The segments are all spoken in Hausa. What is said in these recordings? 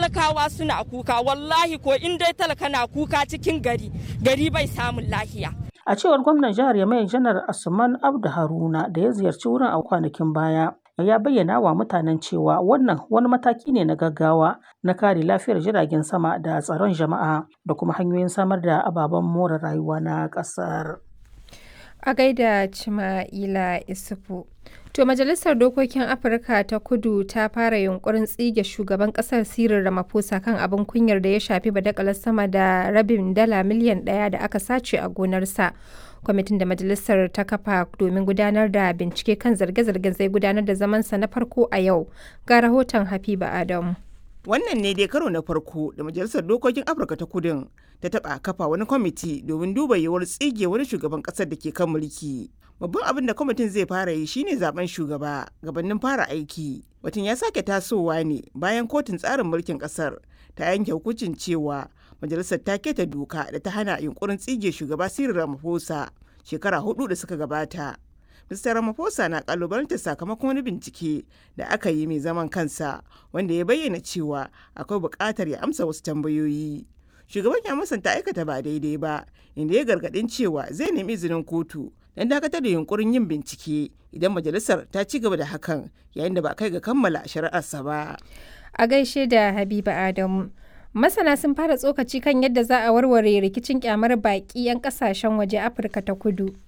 talakawa suna kuka wallahi ko in dai talaka na kuka cikin gari gari bai samun lahiya A cewar gwamnan jihar Yamai Janar Asman Abdu Haruna da ya ziyarci wurin a kwanakin baya, ya bayyana wa mutanen cewa wannan wani mataki ne na gaggawa na kare lafiyar jiragen sama da tsaron jama'a da kuma hanyoyin samar da ababen more rayuwa na ƙasar. A gaida Cima'ila Isufu. To Majalisar Dokokin Afirka ta Kudu ta fara yunkurin tsige shugaban kasar Cyril Ramaphosa kan abin kunyar da ya shafi badakalar sama da rabin dala miliyan ɗaya da aka sace a gonarsa. Kwamitin da Majalisar ta kafa domin gudanar da bincike kan zarge-zargen zai gudanar da zamansa na farko a yau. Ga rahoton Habiba Adamu. Wannan ne dai karo na farko da Majalisar Dokokin Afirka ta Kudin ta taɓa kafa wani kwamiti domin duba yiwuwar tsige wani shugaban ƙasar da ke kan mulki. Babban abin da kwamitin zai fara yi shine zaben shugaba gabanin fara aiki. Batun ya sake tasowa ne bayan kotun tsarin mulkin ƙasar ta yanke hukuncin cewa majalisar ta keta doka da ta hana yunkurin tsige shugaba Cyril Ramaphosa shekara hudu da suka gabata. Mr. Ramaphosa na kalubalantar sakamakon wani bincike da aka yi mai zaman kansa wanda ya bayyana cewa akwai buƙatar ya amsa wasu tambayoyi. Shugaban ya musanta aikata ba daidai ba, inda ya gargaɗin cewa zai nemi izinin kotu don dakatar da yunkurin yin bincike idan majalisar ta ci gaba da hakan yayin da ba kai ga kammala shari'arsa ba. A gaishe da Habiba Adamu. Masana sun fara tsokaci kan yadda za a warware rikicin kyamar baƙi 'yan ƙasashen waje Afirka ta kudu.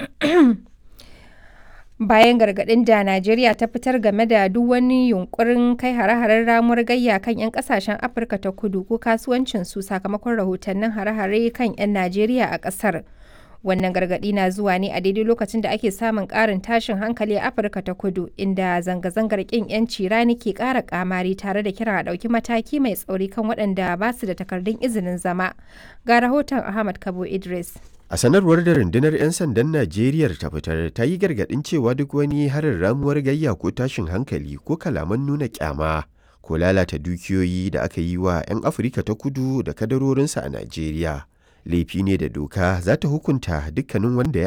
bayan gargaɗin da Najeriya ta fitar game da duk wani yunkurin kai hare-haren ramuwar gayya kan 'yan kasashen Afirka ta kudu ko kasuwancin su sakamakon rahotannin hare-hare kan 'yan Najeriya a ƙasar. Wannan gargaɗi na zuwa ne a daidai lokacin da ake samun ƙarin tashin hankali a Afirka ta kudu inda zanga-zangar ƙin 'yanci rani ke ƙara ƙamari tare da kiran a ɗauki mataki mai tsauri kan waɗanda ba su da takardun izinin zama. Ga rahoton Ahmad Kabo Idris. A sanarwar da rundunar 'yan sandan Najeriya ta fitar ta yi gargaɗin cewa duk wani harin ramuwar gayya ko tashin hankali ko kalaman nuna kyama ko lalata dukiyoyi da aka yi wa 'yan Afirka ta kudu da kadarorinsa a Najeriya. Laifi ne da doka za ta hukunta dukkanin wanda ya